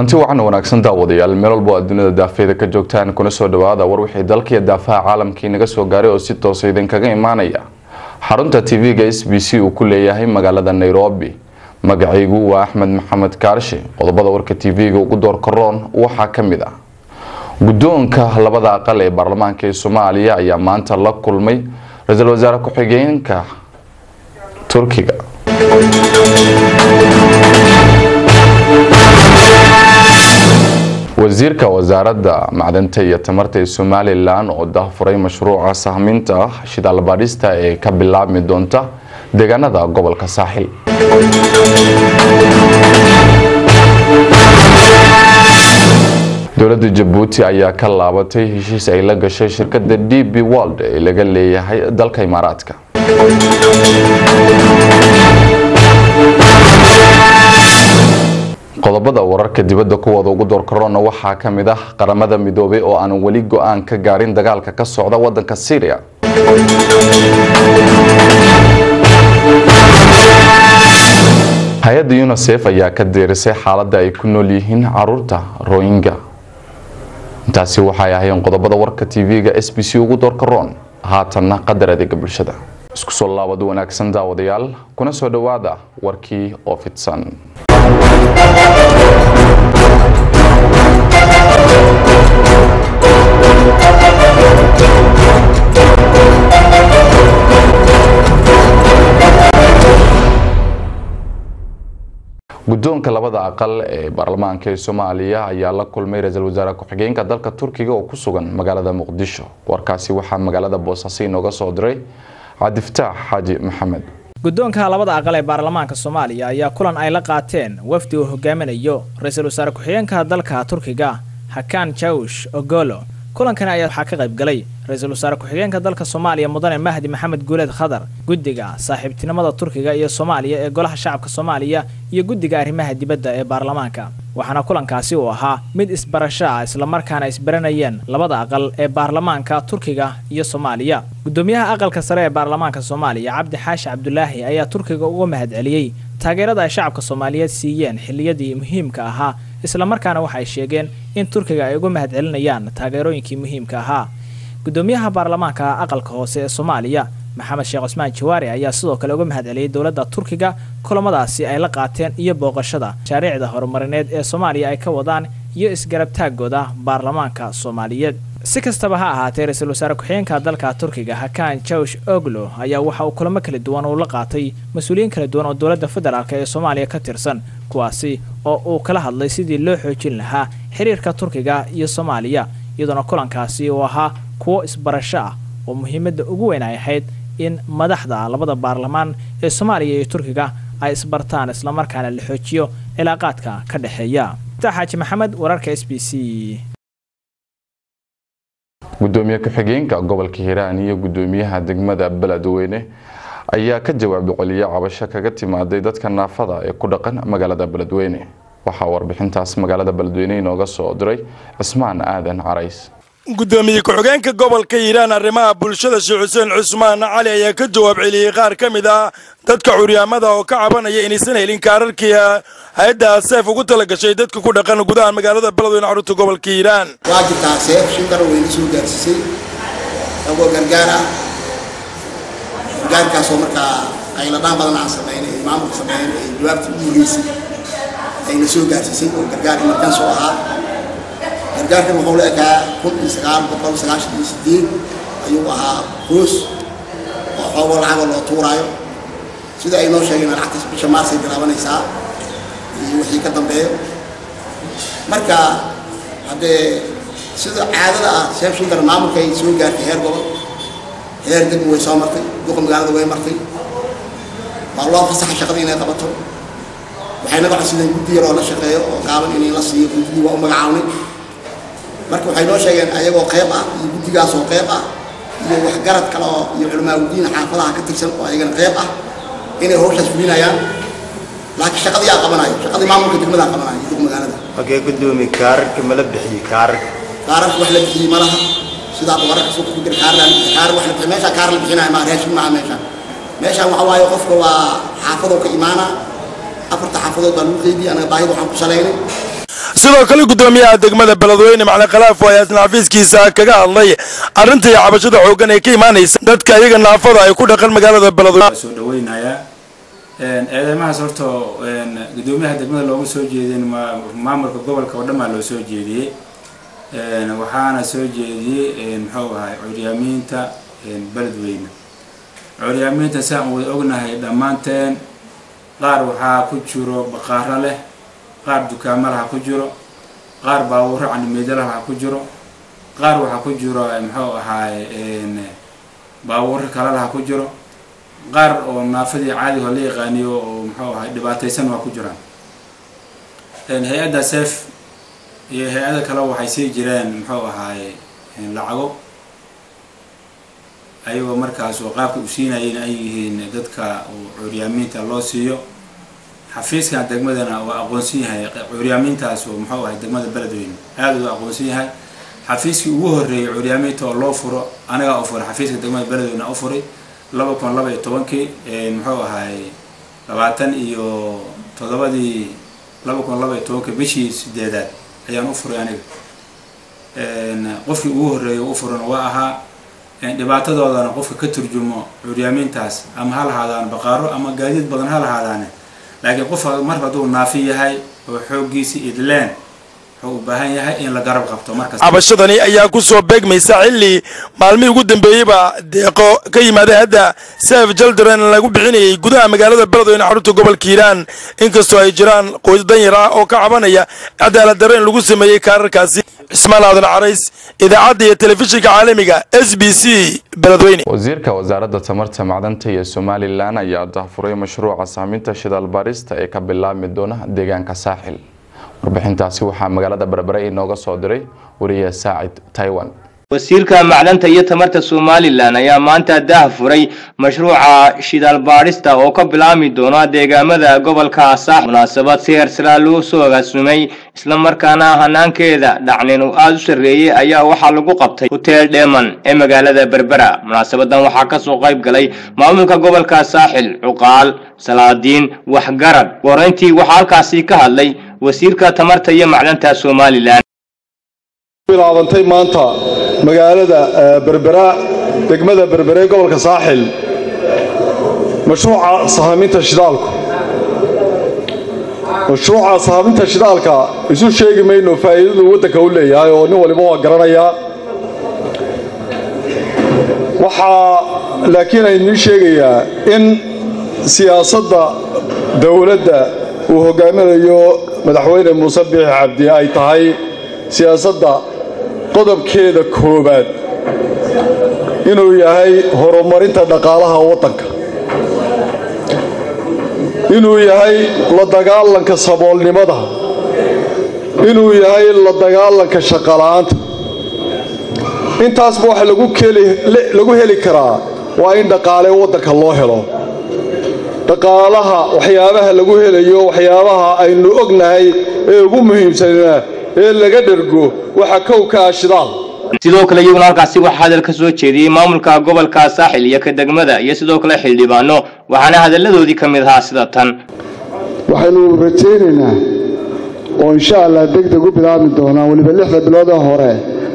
kulanti wacan wanaagsan daawadayaal meel walbo aad dunida daafeeda ka joogtaan kuna soo dhawaada war wixii dalkiiyo daafaha caalamkii naga soo gaaray oo si toosa idinkaga imaanaya xarunta tv-ga s b c uu ku leeyahay magaalada nairobi magacaygu waa axmed maxamed kaarshe qodobada warka tv-ga ugu door karoon waxaa ka mid ah guddoonka labada aqal ee baarlamaanka ee soomaaliya ayaa maanta la kulmay ra-iisul wasaare ku-xigeenka turkiga wasiirka wasaaradda macdanta iyo tamarta ee somalilan oo daahfuray mashruuca sahminta shidaal baadhista ee ka bilaabmi doonta deegaanada gobolka saaxil dowladda jabuuti ayaa ka laabatay heshiis ay la gashay shirkada d b world ee laga leeyahay dalka imaaraadka qodobada wararka dibadda kuwooda ugu door karoona waxaa ka mid ah qaramada midoobay oo aan weli go-aan ka gaarin dagaalka ka socda wadanka syria hay-adda unisef ayaa ka deerisay xaaladda ay ku nool yihiin caruurta royinga intaasi waxay ahayn qodobada warka tv-ga s b c ugu door karoon haatanna qadar adeega bulshada isku soo laabad wanaagsan daawadayaal kuna soo dhowaada warkii oo fidsan guddoonka labada aqal ee baarlamaanka ee soomaaliya ayaa la kulmay ra-iisul wasaare ku-xigeenka dalka turkiga oo ku sugan magaalada muqdisho warkaasi waxaa magaalada boosaaso inooga soo diray cabdifataax xaaji maxamed guddoonka labada aqal ee baarlamaanka soomaaliya ayaa kulan ay la qaateen wafdi uu hogaaminayo ra-iisul wasaare ku-xigeenka dalka turkiga hakan jawsh ogolo kulankan ayaa waxaa ka qayb galay ra-iisul wasaare ku-xigeenka dalka soomaaliya mudane mahdi maxamed guuleed khadar guddiga saaxiibtinimada turkiga iyo soomaaliya ee golaha shacabka soomaaliya iyo guddiga arrimaha dibadda ee baarlamaanka waxaana kulankaasi uu ahaa mid isbarasho ah islamarkaana isbaranayeen labada aqal ee baarlamaanka turkiga iyo soomaaliya guddoomiyaha aqalka sare ee baarlamaanka soomaaliya cabdi xaashi cabdulaahi ayaa turkiga uga mahad celiyey taageerada ay shacabka soomaaliyeed siiyeen xilliyadii muhiimka ahaa islamarkaana waxay sheegeen in turkiga ay uga mahad celinayaan taageerooyinkii muhiimka ahaa gudoomiyaha baarlamaanka aqalka hoose ee soomaaliya maxamed sheekh cusmaan jawaari ayaa sidoo kale uga mahad celiyey dowladda turkiga kulamadaasi ay la qaateen iyo booqashada mashaariicda horumarineed ee soomaaliya ay ka wadaan iyo isgarabtaagooda baarlamaanka soomaaliyeed si kastaba ha ahaatee ra-iisul wasaare ku-xigeenka dalka turkiga hakan jawsh oglo ayaa waxa uu kulamo kala duwan uu la qaatay mas-uuliyiin kala duwan oo dowladda federaalk ee soomaaliya ka tirsan kuwaasi oo uu kala hadlay sidii loo xoojin lahaa xiriirka turkiga iyo soomaaliya iyadoona kulankaasi uu ahaa kuwo isbarasho ah oo muhiimadda ugu weyn ay ahayd in madaxda labada baarlamaan ee soomaaliya iyo turkiga ay isbartaan islamarkaana la xoojiyo cilaaqaadka ka dhexeeya xaaji maxamed wararka s b c gudoomiye ku-xigeenka gobolka hiiraan iyo gudoomiyaha degmada beledweyne ayaa ka jawaab celiyay cabasho kaga timaaday dadka naafada ee ku dhaqan magaalada beledweyne waxaa warbixintaas magaalada beledweyne inooga soo diray cismaan aadan carays gudoomiye ku-xigeenka gobolka hiiraan arrimaha bulshada sheekh xuseen cusmaan cali ayaa ka jawaab celiyey qaar ka mid ah dadka curyaamada oo ka cabanaya inaysan helin kaararkii hay-adda seef ugu tala gashay dadka ku dhaqan gudaha magaalada beledweyne xarunta gobolka hiiraan waa jirtaa seef shan garan weyna soo gaarsiisay agoo gargaar ah gargaarkaasoo markaa ayladhaan badan aan samaynay ay maamulka sameeyeen ay jawaabtii u mugeysay ayna soo gaarsiisay oo gargaar markaan soo ahaa gargaarkan wuxuu la ekaa kun iyo sagaal boqol sagaashan iyo sideed ayuu ahaa hoos oo xoogoo lacagoo loo tuuraayo sida ay noo sheegeen lacagtaas bisha maarsay bilaabanaysaa iyo wixii ka dambeeyo marka haddee sida caadada ah seef shindar maamulka ay soo gaartay heer gobol heer degmo way soo martay duqa magaalada way martay waa loo fasaxay shaqada inay qabato waxayna codsadeen guddi yaroo la shaqeeyo oo gaaban inay la siiyo guddidii waa u magacawnay marka waxay noo sheegeen ayagoo qeyb ah iyo guddigaasoo qeyb ah iyo waxgarad kale oo iyo culamaauddiin xaafadaha ka tirsan oo ayagana qeyb ah inay hawshaas fulinayaan laakiin shaqadii aa qabanayo shaqadii maamulka degmadaa qabanayo duq magaalada okey gudoomiye kaararka mala bixiyey kaararka kaararka wax la bixiyey ma laha sidaa wararka suuqa ku jira kaar kaar wax la bixiyey meeshaa kaar la bixinayo maa raashin maaha meeshaan meeshaan waxa waaye qofka waa xaafadoo ka imaana afarta xaafadood baa lagu qeydiyay anaga baahida waxaan ku salaynay sidoo kale guddoomiyaha degmada beledweyne macali khalaaf oo ayaasna xafiiskiisa kaga hadlay arrinta iyo cabashada xooggan ee ka imaanaysa dadka iyaga naafada ay ku dhaqan magaalada beledweyne soo dhaweynayaa eedeymahaas horta guddoomiyaha degmada looma soo jeedin maamulka gobolka oo dhan baa loo soo jeediyey waxaana soo jeediyey muxuu ahay curyaamiinta beledweyne curyaamiinta si aan wada ognahay dhammaanteen qaar waxaa ku jiro baqaaro leh qaar dukaamo laha ku jiro qaar baabuuro candhimeedalaha ku jiro qaar waxaa ku jiro muxuu ahaay baabuuro kale laha ku jiro qaar oo naafadii caadigo la yaqaaniyo oo muxuu ahay dhibaataysan waa ku jiraan hay-adda sef iyo hay-ada kale waxay sii jireen muxuu ahaay lacago ayagoo markaas oo qaabka u siinayeen ay yihiin dadka curyaamiinta loo siiyo xafiiskan degmadana waa aqoonsan yahay curyaamiintaas oo muxuu ahay degmada beledweyne aada u aqoonsan yahay xafiiskii ugu horreeyay curyaamiinta oo loo furo anagaa u furay xafiiska degmada beledweyne u furay laba kun laba iyo tobankii muxuu ahay labaatan iyo toddobadii laba kun laba iyo tobankii bishii sideedaad ayaan u furay aniga qofkii ugu horreeyay u furan waa ahaa dhibaatadoodana qofka ka turjumo curyaamiintaas ama ha lahaadaan baqaaro ama gaadiid badan ha lahaadaane laakiin qofka mar hadduu naafi yahay oo xooggiisi idleen wuxuu u baahan yahay in la garab qabto markas cabashadani ayaa ku soo beegmaysa xilli maalmihii ugu dambeeyeyba deeqo ka yimaaday hadda sef jaldaren lagu bixinayay gudaha magaalada beledweyne xarunta gobolka hiiraan inkastoo ay jiraan qoys danyar ah oo ka cabanaya cadaalad darre in lagu sameeyey kaararkaasi cismaan aadan carays idaacadda iyo telefishinka caalamiga s b c beledweyne wasiirka wasaaradda tamarta macdanta iyo somalilan ayaa dahfuray mashruuca saaminta shidaal baarista ee ka bilaabmi doona deegaanka saaxil warbixintaasi waxaa magaalada berbere inooga soo diray wariye saacid taiwan wasiirka macdanta iyo tamarta somalilan ayaa maanta dah furay mashruuca shidaal baadhista oo ka bilaabmi doona deegaamada gobolka saax munaasabad si heersaraa loo soo agaasumay islamarkaana hanaankeeda dhacnin uu aada u sarreeyey ayaa waxaa lagu qabtay hoteel dheeman ee magaalada berbera munaasabadan waxaa kasoo qayb galay maamulka gobolka saaxil cuqaal salaadiin waxgarad wareyntii waxaa halkaasi ka hadlay wasiirka tamarta iyo macdanta somalilan bilaabantay maanta magaalada berbera degmada berbere ee gobolka saaxil mashruuca sahaaminta shidaalku mashruuca sahaaminta shidaalka isu sheegi mayno faa'iidadu waddanka u leeyahay oo nin waliba waa garanayaa waxaa laakiin aynii sheegayaa in siyaasadda dowladda uu hogaaminayo madaxweyne muuse biixi cabdi ay tahay siyaasadda qodobkeeda koowaad inuu yahay horumarinta dhaqaalaha waddanka inuu yahay la dagaalanka saboolnimada inuu yahay la dagaalanka shaqola'aanta intaasba waxa lagu heli karaa waa in dhaqaale waddanka loo helo dhaqaalaha waxyaabaha lagu helayo waxyaabaha aynu ognahay ee ugu muhiimsanaa ee laga dhergo waxa kow ka ah shidaal sidoo kale iyaguna halkaasi waxaa hadal ka soo jeediyey maamulka gobolka saaxil iyo ka degmada iyo sidoo kale xildhibaano waxaana hadalladoodii ka mid ahaa sida tan waxaynu rajaynaynaa oo insha allah deg deg u bilaabmi doonaa weliba lixda bilood ee hore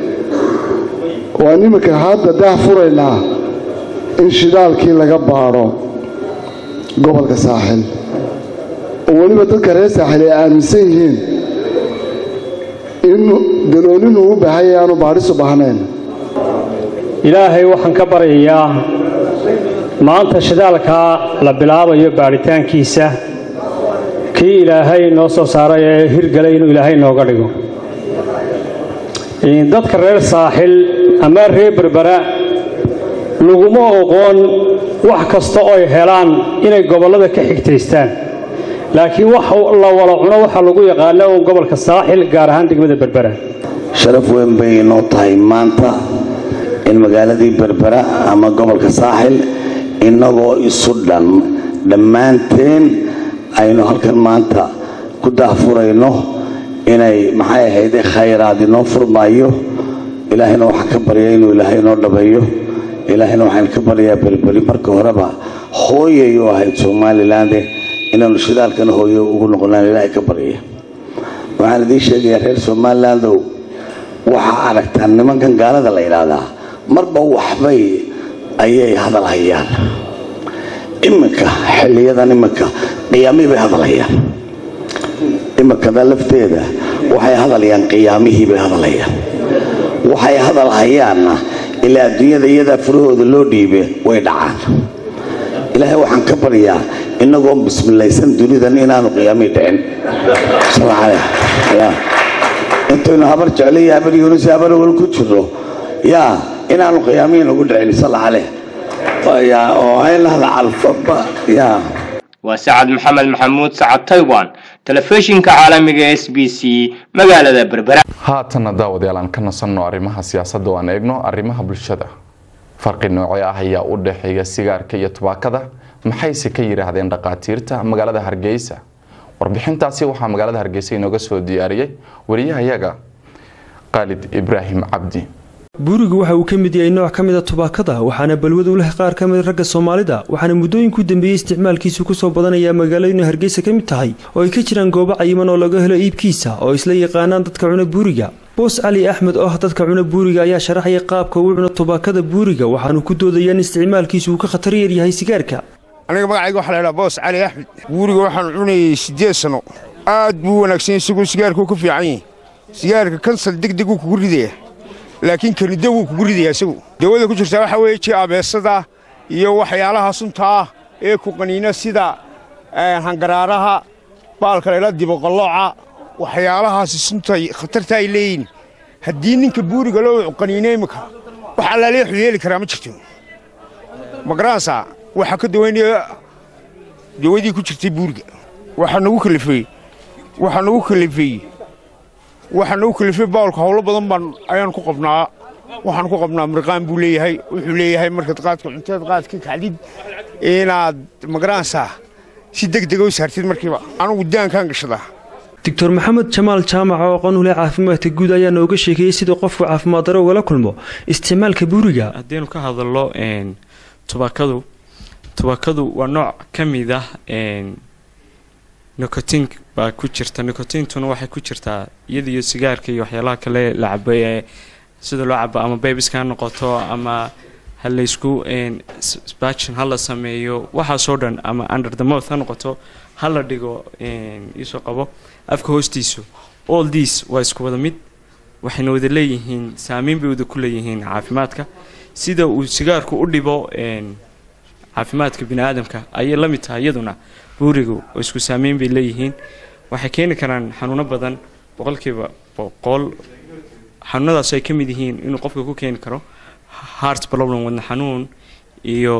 waan iminka hadda dah furaynaa in shidaalkii laga baadho gobolka saaxil oo weliba dadka reer saaxil ay aaminsan yihiin in daloolinu u baahan yahay aanu baadhis u baahnayn ilaahay waxaan ka baryayaa maanta shidaalkaa la bilaabayo baadhitaankiisa kii ilaahay noo soo saaray ee hirgalay inuu ilaahay nooga dhigo dadka reer saaxil ama reer berbera laguma oqoon wax kasta oo ay helaan inay gobollada ka xigtaystaan laakiin wax la wala cuno waxaa lagu yaqaana uun gobolka saaxil gaar ahaan degmada berbera sharaf weyn bay inoo tahay maanta in magaaladii berbera ama gobolka saaxil innagoo isu dhan dhammaanteen aynu halkan maanta ku daahfurayno inay maxay ahayde khayraad inoo furmaayo ilaahayna waxaan ka baryaa inuu ilaahay inoo dhabeeyo ilaahayna waxaan ka baryaa belbeli marka horeba hooyay u ahayd somaliland inaanu shidaalkana hooyo ugu noqonaan ilaahay ka baryaya waxaan idiin sheegayaa reer somalilandow waxaa aragtaa nimankan gaalada la yidhaahdaa marba waxbay ayay hadal hayaan iminka xiliyadan iminka qiyaamihii bay hadal hayaan iminkada lafteeda waxay hadlayaan qiyaamihii bay hadlayaan waxay hadal hayaanna ilaa adduunyada iyadaa furahooda loo dhiibe way dhacaan ilaahay waxaan ka baryaa innagoo bismilaysan dunidan inaanu qiyaamihii dhicin intaynu habar jeclaiyo habar yuunus habar wal ku jirno yaa inaanu qiyaamihii nagu dhicin sala caleh oo aynahda calfaba yaa waa sacad maxamed maxamuud sacad taiwan telefishinka caalamiga s b c magaalada berbera haatana daawadayaal aan ka nasanno arrimaha siyaasadda oo aan eegno arrimaha bulshada farqi noocee ah ayaa u dhexeeya sigaarka iyo tubaakada maxayse ka yidhaahdeen dhaqaatiirta magaalada hargeysa warbixintaasi waxaa magaalada hargeysa inooga soo diyaariyey wariyahayaga khaalid ibraahim cabdi buurigu waxa uu ka mid yahay nooc ka mida tubaakada waxaana balwad u leh qaar ka mid ragga soomaalida waxaana muddooyinku dambeeyey isticmaalkiisu kusoo badanayaa magaalooyinu hargeysa ka mid tahay oo ay ka jiraan goobo cayiman oo laga helo iibkiisa oo isla yaqaanaan dadka cuna buuriga boos cali axmed oo ah dadka cuna buuriga ayaa sharaxaya qaabka uu cuno tubaakada buuriga waxaanu ku doodayaa in isticmaalkiisu uu ka khatar yar yahay sigaarka aniga magacayga waxaa la ydhaha boos cali axmed buuriga waxaan cunayay siddeed sanno aad buu wanaagsan isagoo sigaarkuu ku fiican yahay sigaarka kansal degdeg uu kugu ridaya laakiin kanido wuu kugu ridaya isagu dawada ku jirtaa waxaa weeye ji abeesada iyo waxyaalaha sunta ah ee ku qaniina sida hangaraaraha baalka layla diboqallooca waxyaalahaasi sunta khatarta ay leeyihin haddii ninka buuriga loo qaniina imika wax allaaleexu yeeli karaa ma jirto magaransa waxaa ka dawaynaya dawadii ku jirtay buuriga waxaa nagu kalifeey waxaa nagu kalifeey waxaa nagu kalifay baalka howlo badan baan ayaan ku qabnaa waxaan ku qabnaa mirqaan buu leeyahay wuxuu leeyahay markaad qaadka cunteed qaadka kacdid inaad magaransa si degdega u saartid markiiba anugu daankaan gashadaa doctor maxamed jamaal jaamac oo aqoon u leh caafimaadka guud ayaa nooga sheekeeyey sida qofku caafimaad daro ugala kulmo isticmaalka buuriga haddaynu ka hadallo tubaakadu tubaakadu waa nooc ka mid ah nicotin baa ku jirta nicotintuna waxay ku jirtaa iyada iyo sigaarka iyo waxyaalaha kale la cabo ee sida loo cabo ama babiska ha noqoto ama ha laysku spachin ha la sameeyo waxaasoo dhan ama under the mouth ha noqoto ha la dhigo iisoo qabo afka hoostiisu all this waa isku wada mid waxayna wada leeyihiin saameyn bay wada ku leeyihiin caafimaadka sida uu sigaarku u dhibo caafimaadka bini aadamka ayay la mid tahay iyaduna buurigu oo isku saameyn bay leeyihiin waxay keeni karaan xanuuno badan boqolkiiba boqol xanuunadaas ay ka mid yihiin inuu qofka ku keeni karo heart problem wadna xanuun iyo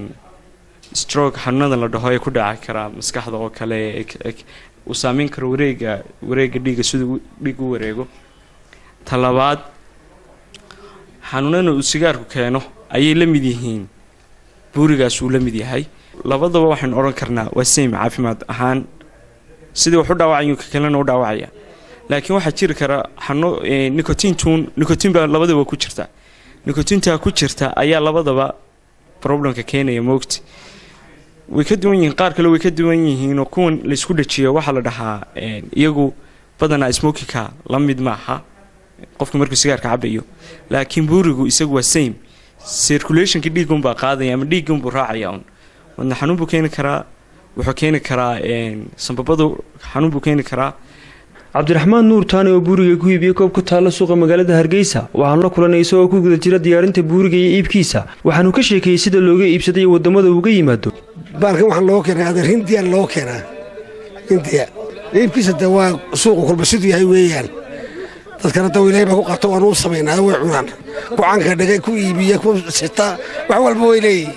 stroke xanuunada la dhaho ee ku dhaci karaa maskaxda oo kale uu saameyn karo wareega wareega dhiigga siduu dhiig u wareego talabaad xanuunana uu sigaarku keeno ayay la mid yihiin buurigaas uu la mid yahay labadaba waxaynu odhan karnaa waa same caafimaad ahaan sidii wax u dhaawacayo ka kalena u dhaawacaya laakiin waxaa jiri kara xano nicotintun nicotin baa labadaba ku jirta nicotinta ku jirta ayaa labadaba problemka keenaya moogti way ka duwan yihiin qaar kale way ka duwan yihiin oo kuwan laysku dhajiyo waxaa la dhahaa iyagu badanaa smokika la mid maaha qofka markuu sigaarka cabayo laakiin buurigu isagu waa same circulationka dhiigunbaa qaadaya ama dhiigunbuu raacaya un wadna xanuun buu keeni karaa wuxuu keeni karaa sambabadu xanuun buu keeni karaa cabdiraxmaan nuur taani oo buuriga ku iibiyey koob ku taalla suuqa magaalada hargeysa waxaanu la kulanay isagoo ku guda jira diyaarinta buuriga iyo iibkiisa waxaanu ka sheekeeyey sida looga iibsaday iyo waddamada uga yimaado baalkan waxaa looga keenaa adeer hindiya looga keenaa hindiya iibkiisa de waa suuqa kulba siduu yahay weeyaan dadkana daw ilahay baa ku qaato waanu u samaynaa way cunaan ku canka dhigay ku iibiya ku sitaa wax walba way leeyihin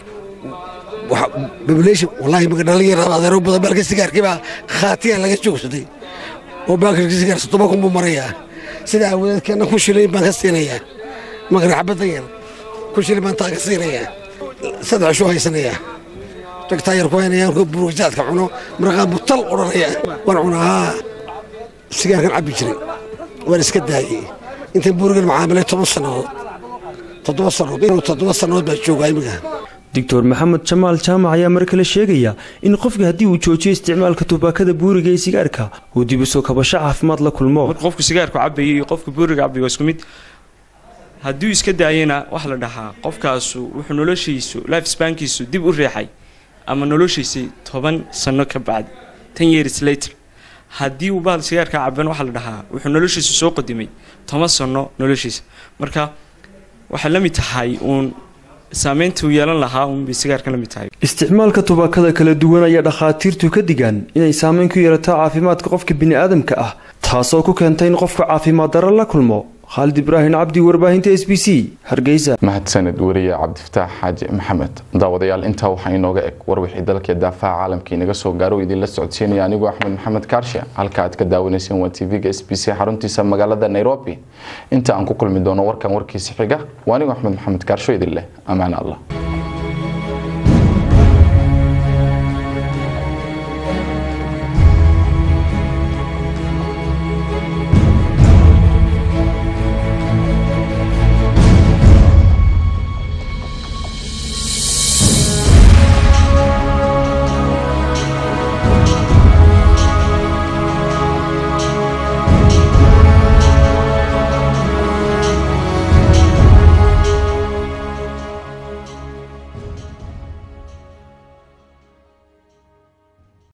population wallaahi maga dhalinyarada adeero badan baalka sigaarkii baa khaatiyaan laga joogsaday oo baalka sigaar soddoma kun buu marayaa sida aawadeedkeenna ku shilin baan ka siinayaa magana xabaddan yar ku shilin baan taa ka siinayaa saddex shuu haysanayaa jagtaa yar ku haynaya markuu burugajaadka cuno maraqaan buu tal odhanaya waan cunaa haa sigaarkan cabbi jiray waan iska daayey intaan buurigan macaamilay toban sannadood toddoba sannadood inuu toddoba sannadood baa joogaa imiga doctor maxamed jamaal jaamac ayaa mar kale sheegaya in qofka haddii uu joojiyo isticmaalka tubaakada buuriga ee sigaarka uu dib usoo kabasho caafimaad la kulmo marka qofku sigaarku cabayo iyo qofka buuriga cabayo waa isku mid haddii iska daayana waxa la dhahaa qofkaasu wuxuu noloshiisu life spankiisu dib u reexay ama noloshiisii toban sano ka bacdi ten years later haddii uu bahal sigaarka caban waxaa la dhahaa wuxuu noloshiisu soo qadimay toban sano noloshiisa marka waxay la mid tahay uun saameynta uu yeelan lahaa uunbay sigaarka la mid tahay isticmaalka tubaakada kala duwan ayaa dhakhaatiirtu ka digaan inay saameyn ku yeelato caafimaadka qofka bini'aadamka ah taasoo ku keenta in qofka caafimaad darro la kulmo khaalid ibraahim cabdi warbaahinta s b c hargeysa mahadsanid wariye cabdifataax xaaji maxamed daawadayaal intaa waxaa inooga eg war wixii dalka daafaha caalamka inaga soo gaaro idinla socodsiinaya anigoo axmed maxamed kaarshe halka aad ka daawanayseen waa tv-ga s b c xaruntiisa magaalada nairobi inta aan ku kulmi doono warkan warkiisa xiga waa anigoo axmed maxamed kaarsho idin leh ammaan allah